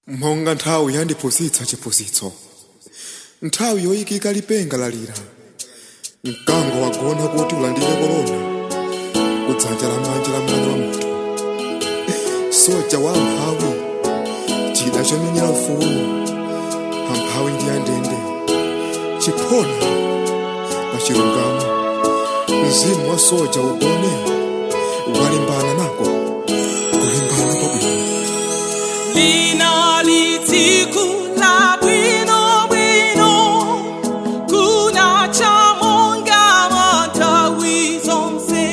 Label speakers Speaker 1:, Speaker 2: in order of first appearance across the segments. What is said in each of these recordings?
Speaker 1: mphonga nthawi yandiphunzitsa chiphunzitso nthawi yoyikika lipenga lalira mkango wagona kuti ulandire korona kudzanja lamanja la mwana wa munthu soja wa amphawi chida chomenyera ufulu amphawi ndi andende chiphona pa chilungamo mzimu wa soja ugone walimbana nako kulimbana kwabwino
Speaker 2: Lina litiku la bwino bwino Kuna chamonga matawi zonse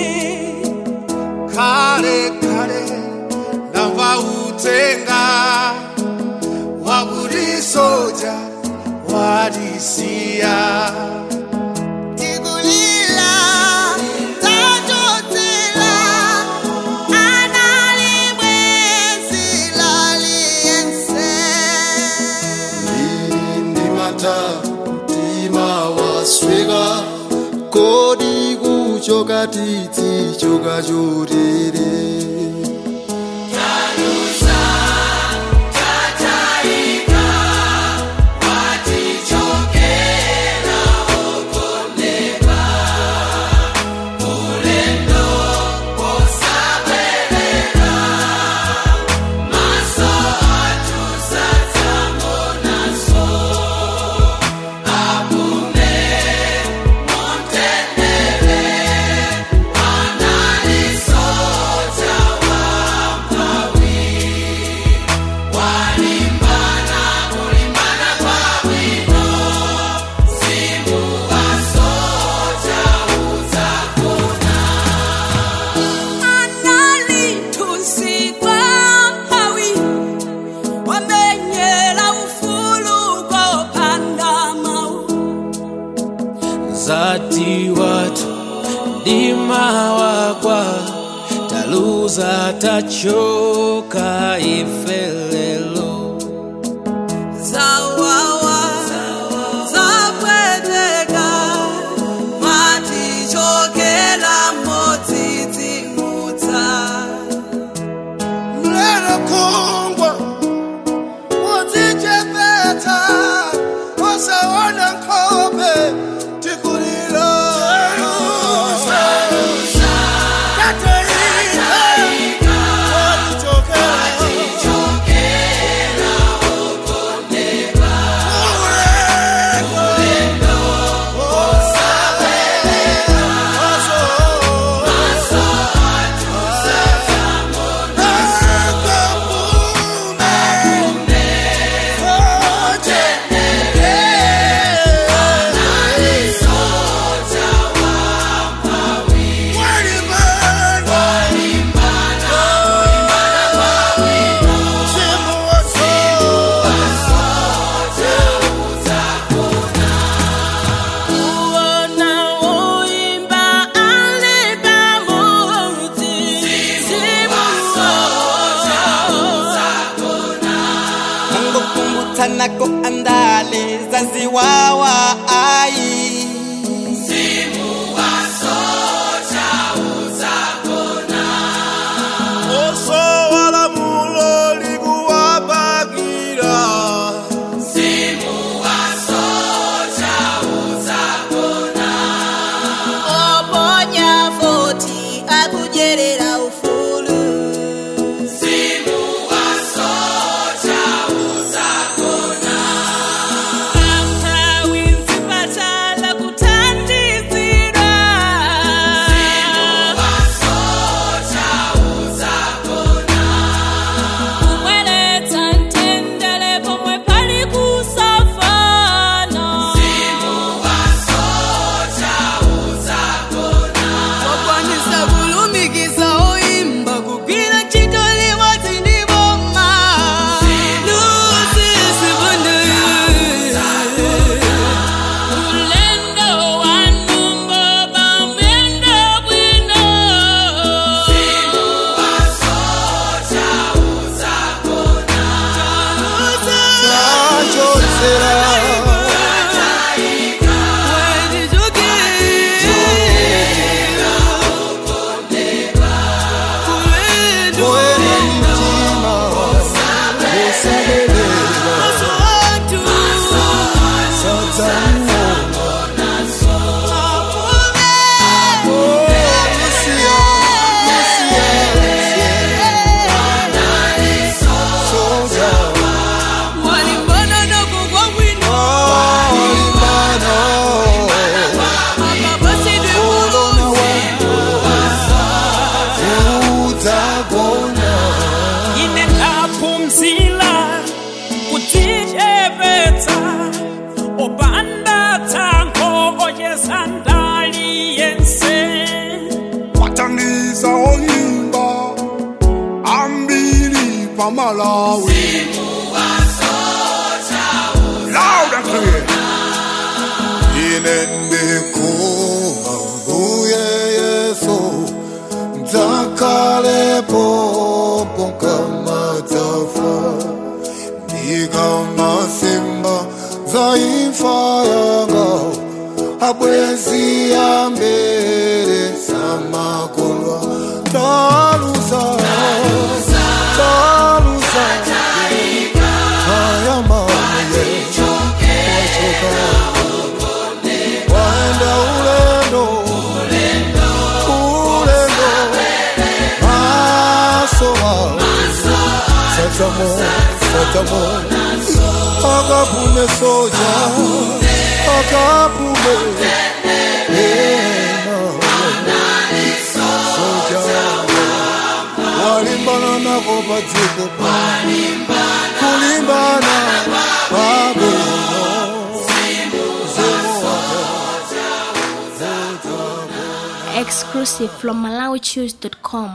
Speaker 3: kale kale ndamva utenga waburi soja wadisiya
Speaker 2: Tikulila tajotela Analimwezi laliense
Speaker 4: Lili ndimata mtima wasweka kodi kuchoka titi choka chotere
Speaker 2: Analitusikwa mpawi Wamenyela ufulu kwa panda mau
Speaker 5: zati watu ndima wakwa taluza tachoka ifelelo
Speaker 2: Zawawa Zapweteka Matichokela motiti muta
Speaker 3: mlelo kongwa uzichepeta wasaona nkhope tikulilo Katerina, watichokela. Ulendo,
Speaker 2: Uona uimba aliba muti Simu
Speaker 5: mungu kumbutanako andale zaziwawa ai
Speaker 2: Oponya voti akujerera ufulu Ampawinzi patala kutandizira Kumweleta ntendele pomwe pali kusafana Wakwanisa kulumikiza oimba kugwira chitoli wati ndi boma Lusisi bundu Ulendo wa numbo bamendo bwino
Speaker 4: Moyo ni mtima usalele
Speaker 3: malawi loud and clear
Speaker 4: ine ndikuma mbuye yesu dzakalepo ponkamadzafa ndikamasimba zaimfa yanga abwezi ambere samakolwa taluza taluza ayamaye wachoka waenda ulendo ulendo masowa satamo satamo akapume soja akapume ena soja walimbana nako padziko kulimbana pabwino
Speaker 6: Exclusive from MalawiChoose.com.